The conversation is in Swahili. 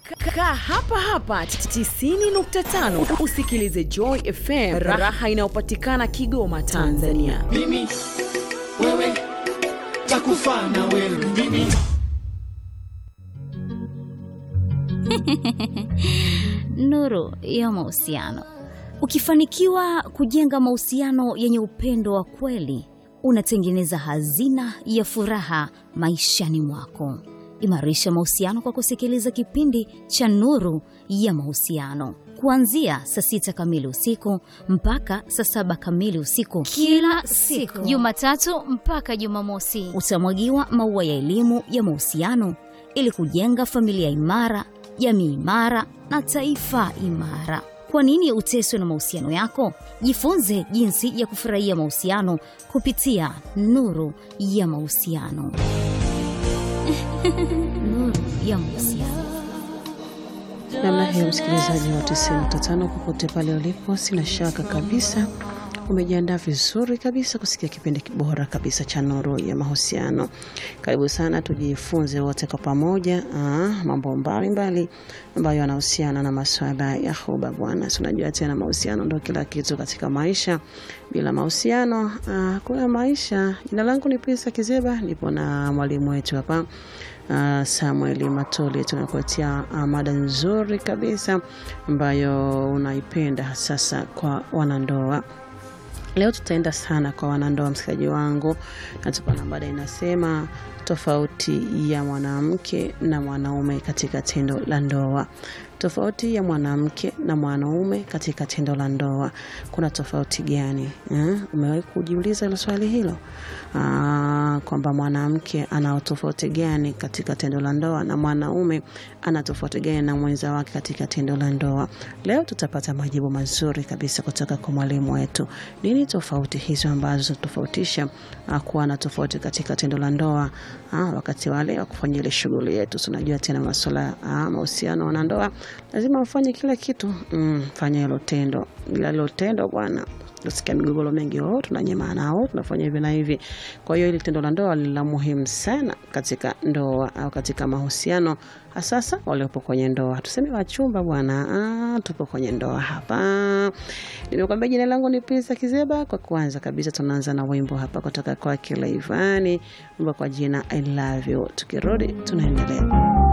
Kaa hapa hapa 90.5 usikilize Joy FM, raha inayopatikana Kigoma, Tanzania. mimi wewe takufa na wewe mimi Nuru ya mahusiano. Ukifanikiwa kujenga mahusiano yenye upendo wa kweli, unatengeneza hazina ya furaha maishani mwako. Imarisha mahusiano kwa kusikiliza kipindi cha Nuru ya Mahusiano kuanzia saa sita kamili usiku mpaka saa saba kamili usiku kila siku, Jumatatu mpaka Jumamosi. Utamwagiwa maua ya elimu ya mahusiano ili kujenga familia imara, jamii imara na taifa imara. Kwa nini uteswe na mahusiano yako? Jifunze jinsi ya kufurahia mahusiano kupitia Nuru ya Mahusiano. Nuru ya Mahusiano. namna hiyo, msikilizaji wa 95 popote pale ulipo, sina shaka kabisa umejiandaa vizuri kabisa kusikia kipindi bora kabisa cha Nuru ya Mahusiano. Karibu sana, tujifunze wote kwa pamoja ah, mambo mbalimbali ambayo yanahusiana na masuala ya huba bwana. Si unajua tena mahusiano ndio kila kitu katika maisha. Bila mahusiano ah, kuna maisha. Jina langu ni Pisa Kizeba, nipo na mwalimu wetu hapa Uh, Samuel Matoli tunakuletea uh, mada nzuri kabisa ambayo unaipenda sasa kwa wanandoa. Leo tutaenda sana kwa wanandoa, msikilizaji wangu, na tupo na mada inasema tofauti ya mwanamke na mwanaume katika tendo la ndoa. Tofauti ya mwanamke na mwanaume katika tendo la ndoa, kuna tofauti gani eh? Umewahi kujiuliza hilo swali hilo? Ah, kwamba mwanamke ana tofauti gani katika tendo la ndoa na mwanaume ana tofauti gani na mwenza wake katika tendo la ndoa? Leo tutapata majibu mazuri kabisa kutoka kwa mwalimu wetu. Nini tofauti hizo ambazo tofautisha ah, kuwa na tofauti katika tendo la ndoa ah, wakati wale wa kufanya ile shughuli yetu. Tunajua tena masuala ah, mahusiano wanandoa lazima ufanye kila kitu mm, fanya hilo tendo, ila hilo tendo bwana tusikia migogoro mengi, oh, tunanyema nao tunafanya hivi na hivi. Kwa hiyo hili tendo la ndoa ni la muhimu sana katika ndoa au katika mahusiano, hasasa waliopo kwenye ndoa. Tuseme wachumba bwana, ah, tupo kwenye ndoa hapa. Nimekwambia jina langu ni Pisa Kizeba. Kwa kwanza kabisa, tunaanza na wimbo hapa kutoka kwake Laivani, wimbo kwa jina I love you. Tukirudi tunaendelea.